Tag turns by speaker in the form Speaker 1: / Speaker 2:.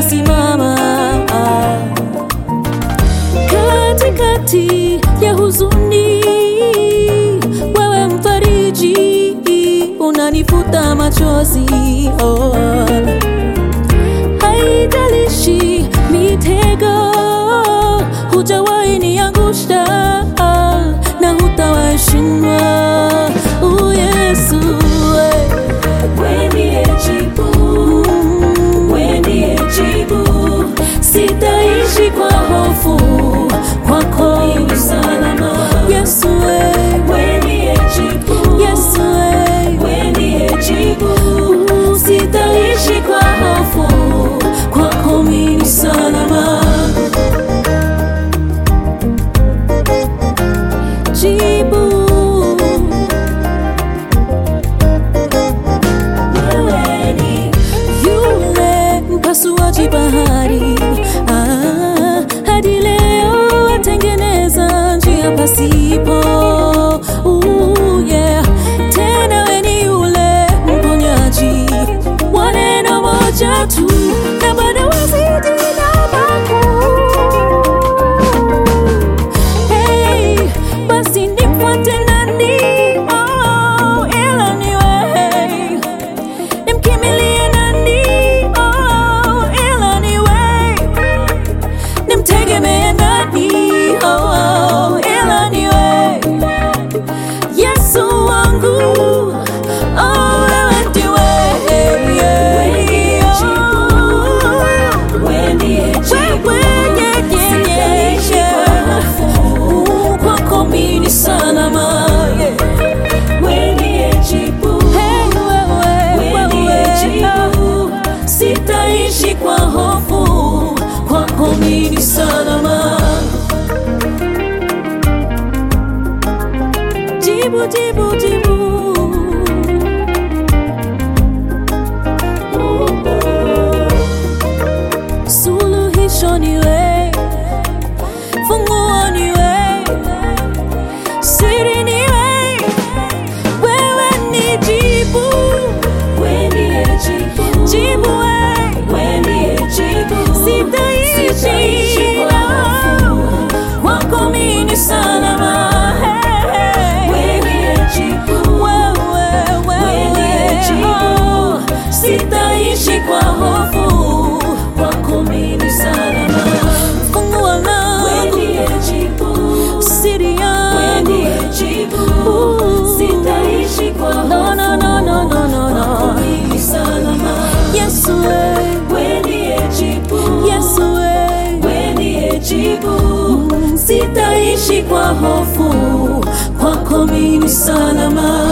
Speaker 1: umesimama katikati ya huzuni, wewe mfariji, unanifuta machozi oh. Haijalishi mitego, hujawahi niangusha na hutawahi shindwa. Oh, Yesu eh.
Speaker 2: Wewe ndiye jibu, wewe ndiye jibu. Sitaishi kwa hofu, kwako ni salama.
Speaker 1: Yesu eh.
Speaker 2: Wewe ndiye jibu,
Speaker 1: Yesu eh.
Speaker 2: wewe ndiye jibu. Sitaishi kwa hofu, kwako mimi ni salama.
Speaker 1: jibu
Speaker 2: Wewe ni
Speaker 1: yule mpasuaji bahari ah, hadi leo atengeneza njia pasipo Ooh, yeah. Tena we ni yule mponyaji wa neno moja tu na bado wazidi na makuu Hey, basi nifuate nani? Oh, ila ni wewe. Nimkimbilie nani? Oh, ila ni wewe. Nimtegemee nani? Oh, ila ni wewe. Yesu wangu, oh, wewe ndiwe.
Speaker 2: wewe ndiye jibu.
Speaker 1: Wewe, yeah, yeah, yeah,
Speaker 2: Sitaishi kwa hofu,
Speaker 1: yeah. Kwako mimi ni salama, yeah.
Speaker 2: wewe ndiye jibu.
Speaker 1: Hey, wewe,
Speaker 2: Wewe ndiye
Speaker 1: wewe,
Speaker 2: jibu. Sitaishi kwa hofu,
Speaker 1: kwako mimi ni salama. Jibu, jibu, jibu. Suluhisho ni wewe, funguo ni wewe, siri ni wewe, wewe ni jibu,
Speaker 2: wewe ndiye jibu.
Speaker 1: jibu wewe.
Speaker 2: Wewe ndiye jibu.
Speaker 1: Sitaishi
Speaker 2: Sitaishi kwa hofu,
Speaker 1: kwako mimi ni salama. Hey, hey.
Speaker 2: wewe ndiye jibu.
Speaker 1: Wewe,
Speaker 2: Wewe ndiye
Speaker 1: wewe,
Speaker 2: jibu.
Speaker 1: oh.
Speaker 2: Sitaishi kwa hofu, kwako mimi ni salama.
Speaker 1: Funguo
Speaker 2: Wewe
Speaker 1: langu,
Speaker 2: ndiye jibu.
Speaker 1: siri
Speaker 2: Wewe
Speaker 1: yangu.
Speaker 2: ndiye jibu.
Speaker 1: Ooh.
Speaker 2: Sitaishi kwa hofu,
Speaker 1: No, no, no, no, no, no, no.
Speaker 2: kwako mimi ni salama.
Speaker 1: Yesu, eh.
Speaker 2: Wewe ndiye jibu.
Speaker 1: Yesu, eh.
Speaker 2: Wewe ndiye jibu. Sitaishi kwa hofu, kwako mimi ni salama.